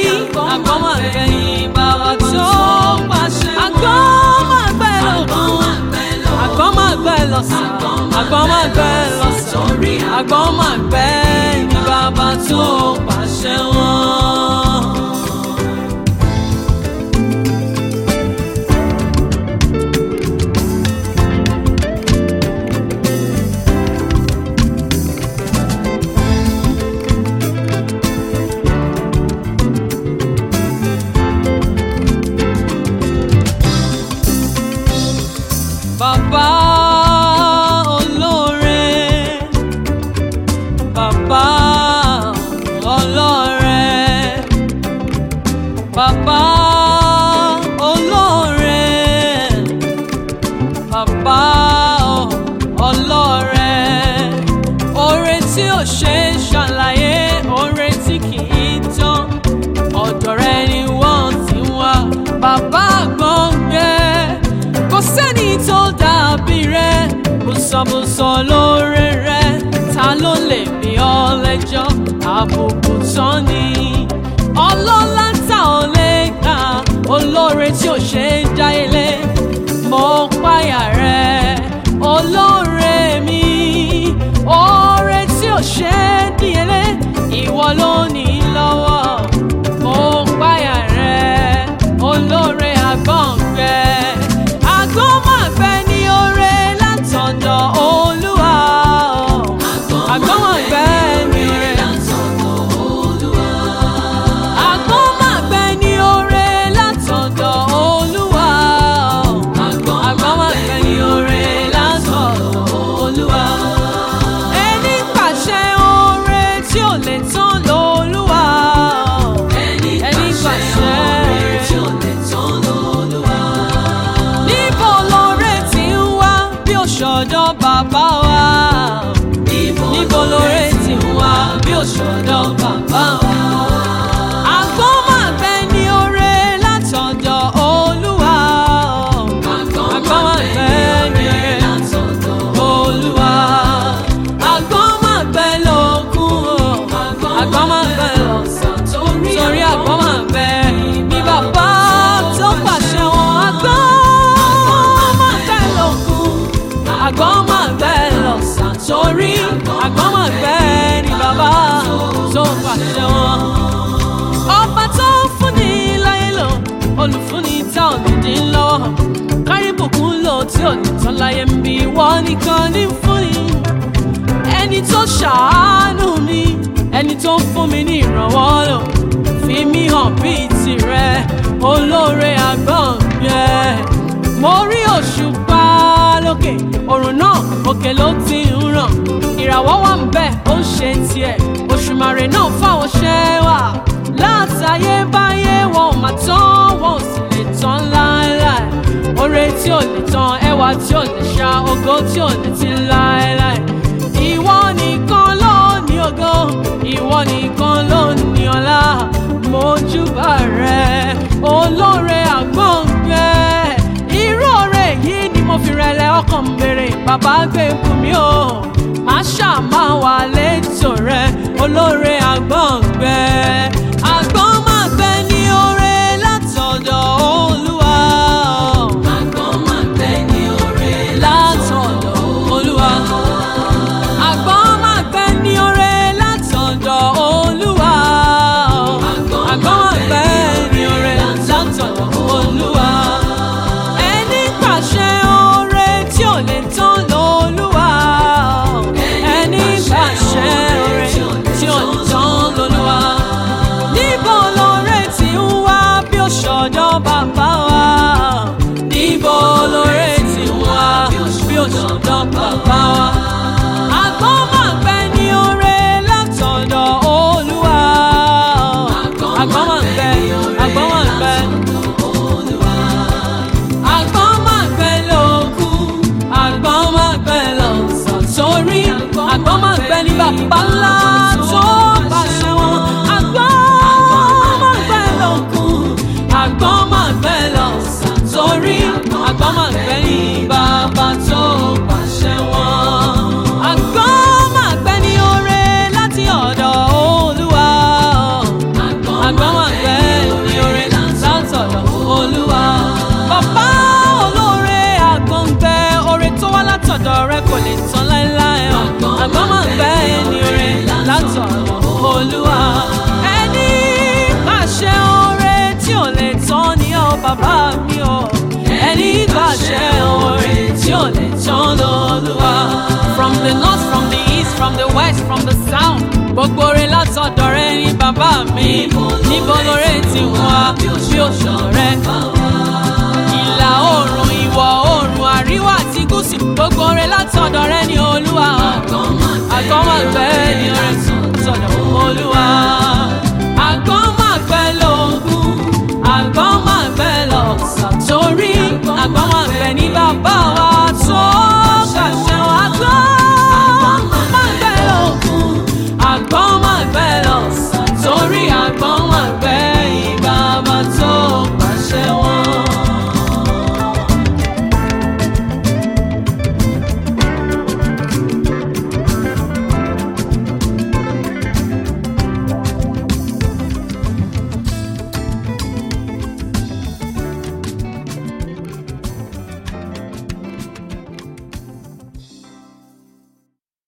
àgbọ̀n máa gbẹ ní bàbá tó pàṣẹ. àgbọ̀n máa gbẹ lọ́kùn àgbọ̀n máa gbẹ lọ́sàn àgbọ̀n máa gbẹ lọ́sàn àgbọ̀n máa gbẹ ní bàbá tó pàṣẹ wọn. Bàbá olóore, bàbá ọlọ́rẹ, bàbá olóore, bàbá ọlọ́rẹ, oore tí ò ṣe é ṣàlàyé, oore tí kì í tán, ọ̀dọ̀ rẹ ni wọ́n ti wá, bàbá gbọ̀ngbẹ́ kò sẹ́ni tó dàbí rẹ̀ bùsọ̀bùsọ̀ lóore rẹ̀ ta ló lè bí ọ lẹ́jọ́ àbùkù tán ni ọlọ́lá tá ò lè kà olóore tí ò ṣe é já ilé mo páyà rẹ̀ olóore mi oore tí ò ṣe é díyelé ìwọ ló ní lọ́wọ́ mo páyà rẹ̀ olóore àgbọ̀ngbẹ́ àgbọ̀nmọ̀gbẹ́ ní oore látọ̀dọ̀ olúwa àgbọ̀nmọ̀gbẹ́ ní oore àgbọ̀nmọ̀gbẹ́ ní oore látọ̀dọ̀ olúwa àgbọ̀nmọ̀gbẹ́ ní oore látọ̀dọ̀ olúwa ẹni pàṣẹ oore tí ò lè tán lolúwa ẹni pàṣẹ oore tí ò lè tán lolúwa níbo lóore ti ń wá bí òṣòdọ̀ bàbá wa níbo lóore ti ń wá bí òṣòdọ̀ bàbá wa. Àgbọ̀nmọ̀gbẹ́ ní oore látọ̀dọ̀ Olúwa. Àgbọ̀nmọ̀gbẹ́ ní oore látọ̀dọ̀ Olúwa. Àgbọ̀nmọ̀gbẹ́ lókun o. Àgbọ̀nmọ̀gbẹ́ lọ̀sán torí àgbọ̀nmọ̀gbẹ́ ní bàbá tó pàṣẹ wọn. Àgbọ̀nmọ̀gbẹ́ lókun. Àgbọ̀nmọ̀gbẹ́ lọ̀sán torí àgbọ̀nmọ̀gbẹ́ ní bàbá tó pàṣẹ wọn ọba tó ń fúnni láyé lò olùfúnni tá ò ní dín lọ́wọ́ kárí bùkún lò tí ò ní tán láyé ń bí wọ́n nìkan ní fúnni ẹni tó ṣàánú mi ẹni tó ń fún mi ní ìrànwọ́ lò fi mí hàn bíi tirẹ̀ olóore àgbọ̀ngbẹ́ mo rí òṣùpá lókè òrùn náà òkè ló ti ń ràn ìràwọ̀ wà ń bẹ̀ ó ń ṣe tiẹ̀ òṣùmàrè náà fáwọn ṣẹ́ wà látayébáyé wọn ò mà tán wọn ò sì lè tán láéláé oore tí ò lè tán ẹwà tí ò lè ṣá ògo tí ò lè ti láéláé ìwọ nìkan ló ní ògo ìwọ nìkan ló ní ọlá mojúbà rẹ olóore àgbọ̀ngbẹ́ irú oore yìí ni mo fi rẹlẹ̀ ọkàn ń béèrè bàbá gbé fún mi o má ṣàmà wà létò rẹ olóore àgbọ̀ngbẹ́ àgbọ̀nmọ̀gbẹ́ ní oore látọ̀dọ̀ olúwa àgbọ̀nmọ̀gbẹ́ ní oore látọ̀dọ̀ olúwa àgbọ̀nmọ̀gbẹ́ ní oore látọ̀dọ̀ olúwa àgbọ̀nmọ̀gbẹ́ ní oore látọ̀dọ̀ olúwa ẹni pàṣẹ oore tí ò lè tán lolúwa ò lè tán ni ó bàbá mi o ẹni gbàṣẹ oore tí ò lè tán lọ́lúwa. from the north from the east from the west from the south gbogbo oore látọ̀dọ̀ rẹ ní bàbá mi níbo lóore ti wá